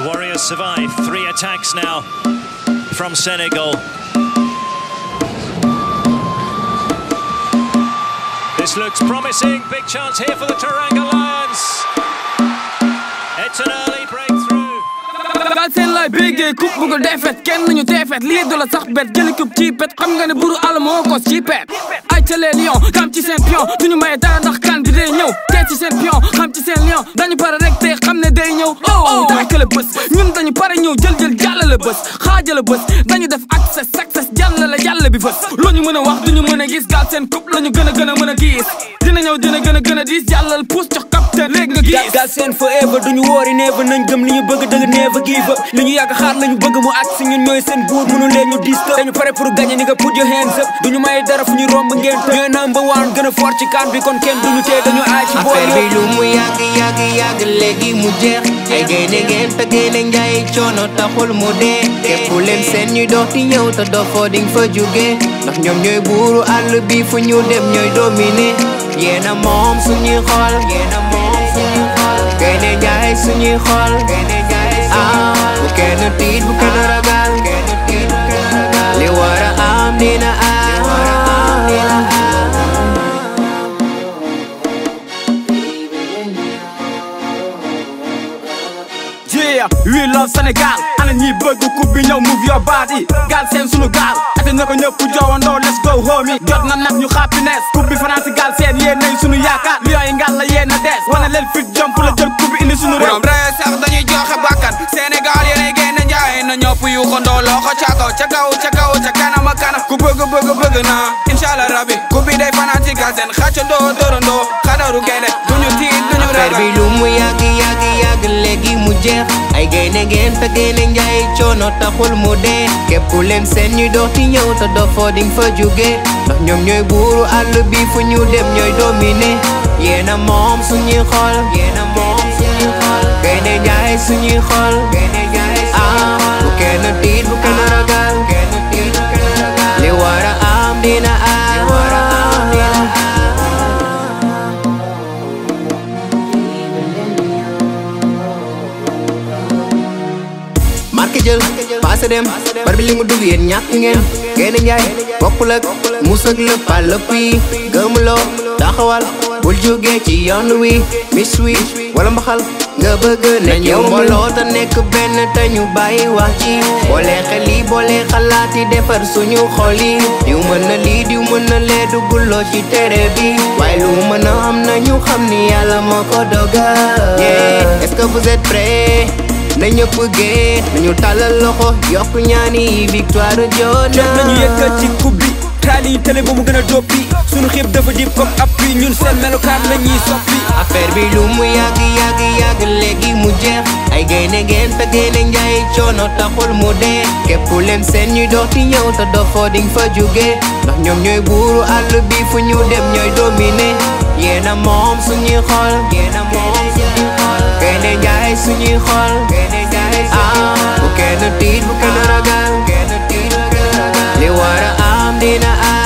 Warriors survive. Three attacks now from Senegal. This looks promising. Big chance here for the Taranga Lions. It's an early breakthrough. gal seen lay béggee coupe bu ko defet kenn nañu teefet lii du la sax bet jëli coupe ci pet xam nga ne buru àll moo kos ci pet ay ca les lion xam ci seen pion duñu maye dara ndax kan bi day ñëw tee ci seen pion xam ci seen lion dañu pare rek te xam ne day ñëw oh daakale bés ñun dañu pare ñëw jël jël jàllale bés xaajale bés dañu def access success jàllale jàll bi bés lu ñu mën a wax duñu mën a gis gal seen coupe la ñu gën a gën a mën a gis dina ñëw dina gën a gën a diis jàllal pousse jox capitaine léegi nga gis gal seen forever duñu woori never nañ gëm li ñu bëgg dëgg never give up li ñu yàgg xaar lañu bëgg mu ak si ñun ñooy seen buur mënu leen ñu dis dañu pare pour gagner ni nga put your hands up duñu may dara fu ñu romb ngeen të ñooy number one gën a fort ci kan bi kon kenn duñu tee dañu aay ci bool affaire bi lu mu yàgg yàgg yàgg léegi mu jeex ay gaynde ngeen te gaynde njaay coono taxul mu dee képp leen seen ñuy dox di ñëw te dofoo ding fa jóge ndax ñoom ñooy buuru àll bi fu ñu dem ñooy dominer yéena moom suñuy xool yéena moom suñuy xool gaynde njaay suñuy xool ah bu kenn tiit bu kenn ragal li war a am dina am Yeah, we love Sénégal ana ñi bëgg coupe bi ñëw move your body gaal seen sunu gaal ate na ko ñëpp joowandoo let's go homie jot na nag ñu happiness coupe bi fanaan si gaal seen yéen nañ sunu yaakaar lion yi ngal la yéen a dees wane leen fit jump la jël coupe bi indi sunu réew borom ree sax dañuy joxe bakkan Sénégal yéenay génn njaay na ñëpp yu ko ndoo loxo ca kaw ca kaw ca kaw ca kanam ak kanam ku bëgg bëgg bëgg na inshallah rabbi ku bi day fanaan ci gaal seen xàccandoo dóorandoo xadaru gaynde duñu tiit duñu affaire bi ragal lu mu yàgg yàgg yàgg léegi mu jeex ay gaynde ngeen te gaynde njaay coono taxul mu dee képp ku leen seen ñuy dox di ñëw te dofoo ding fa jóge ndax ñoom ñooy buuru àll bi fu ñu dem ñooy dominer yéena moom suñuy xool yéena moom suñuy xool gaynde njaay suñuy xool ah bu kenn tiit bu kenn ragal li war a am dina am marqué jël passé dem bar bi li mu dugg yéen ñàkk ngeen gaynde njaay bokkul ak musak la pàllëpp yi gëmuloo taxawal bul jógee ci yoon wi mis wi wala mbaxal nga bëgg nekk yow mbooloo te nekk benn te ñu bàyyi wax ci boole xel yi boole xalaat yi defar suñu xol yi diw mën na lii diw mën na lee dugguloo ci tere bi waaye lu mën a am na ñu xam ni yàlla moo ko dogal yeah est-ce que vous êtes prêts na ñëpp géet nañu tàllal loxo yokk ñaani victoire jot jot nañu yëkkat ci coupe bi taali yi télé ba mu gën a doppi sunu xiib dafa dip comme appui ñun seen melokaan la ñuy soppi affaire bi lu mu yàgg yàgg yàgg léegi mu jeex ay gaynde ngeen te gaynde njaay coono taxul mu dee képp ku leen seen ñuy dox di ñëw te dofoo ding fa jóge ndax ñoom ñooy buuru àll bi fu ñu dem ñooy dominer yéena moom suñuy xool yéena moom suñuy xool gaynde njaay suñuy xool ah bu kenn tiit bu kenn ragal li war a am dina am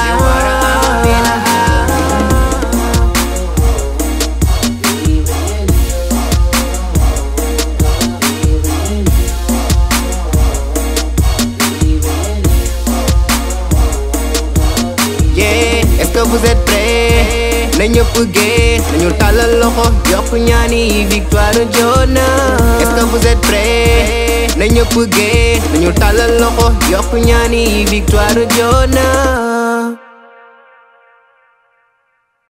yeah est-ce que vous êtes prêts na ñëpp géet nañu tàllal loxo yokk ñaani victoire jot na est-ce que vous êtes prêts na ñëpp géet nañu tàllal loxo yokk ñaani victoire jot na